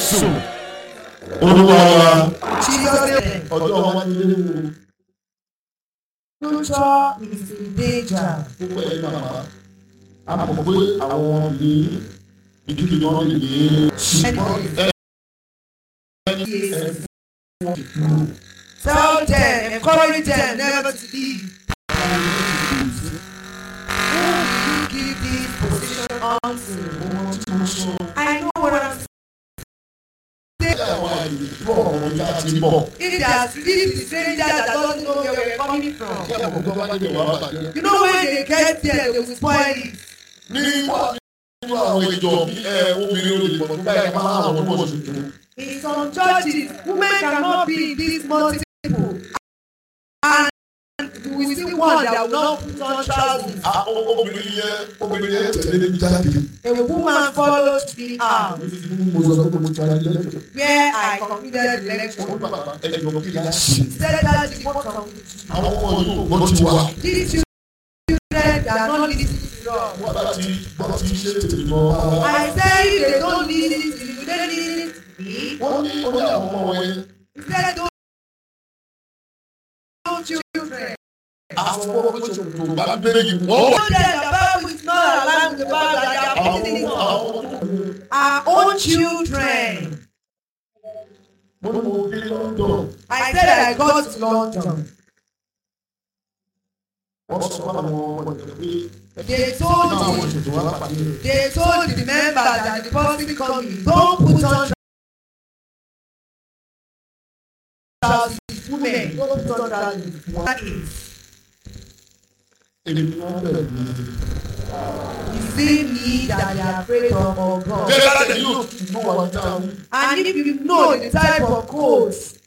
jésù olúwa wa Jesus name. ọjọ́ wa ní léwu Future is in danger. púpọ̀ ẹ̀ màmá a mọ̀ pé àwọn ní ìdílé náà lè ní ṣùgbọ́n ẹ ẹ fún ìlú Tell them, encourage them never to leave. Who will you give this position unto? ohun tí mo sọ I know what I'm bí àwọn àyè bọ̀ ọ̀rọ̀ yá ti bọ̀ If they are sleep, the stranger that doesn't know where we're coming from. kí àwọn ọ̀gá bá dé wà bàjẹ́. You know when they get there, they will spoil it. ní wà nínú àwọn ìjọ bí ẹ obìnrin olè pọ̀ nígbà yẹn máa àwọn ọmọ tuntun. In some churches, women cannot be this multiple. And we will see one that will not put on trousers. àwọn obìnrin yẹn obìnrin yẹn tẹ̀lé ní jáde. A woman follows me out mo sọ pé mo ti ara ilé ẹ̀jọ̀. where I completed the wọ́n lecture. bá ẹ̀jọ̀ kí la ṣe. Said that the what of àwọn ọmọ yìí wọ́n ti wà. these children that are not listening to God. wọ́n bá ti gbọ́ ti ṣe tètè lọ bá wa. I say if they don't listen to me, they listen to me. wọ́n ní ó ní àwọn ọmọ wọn yẹn. Instead those those children. àwọn ọmọ wọn tó tó bá bẹ́ẹ̀ yìí wọ́n wà. Children that the Bible is not allowed to Bible that they are àwọn putting it on. àwọn Our own children. mo ní mo dé London. I said I got to London. wọ́n sọ fún àwọn ọmọ ìjọ pé They told náà àwọn me, ìṣètò wa pàdé rẹ̀. they told the members that the person coming, don't put on trousers, women, don't put on trousers. That is, èmi ni wọ́n bẹ̀rẹ̀ ní. is it me that they are afraid of or God? bẹ́ẹ̀ bá tẹ̀lé yóò tún bọ́ wa dáhùn. And if you know the type of coats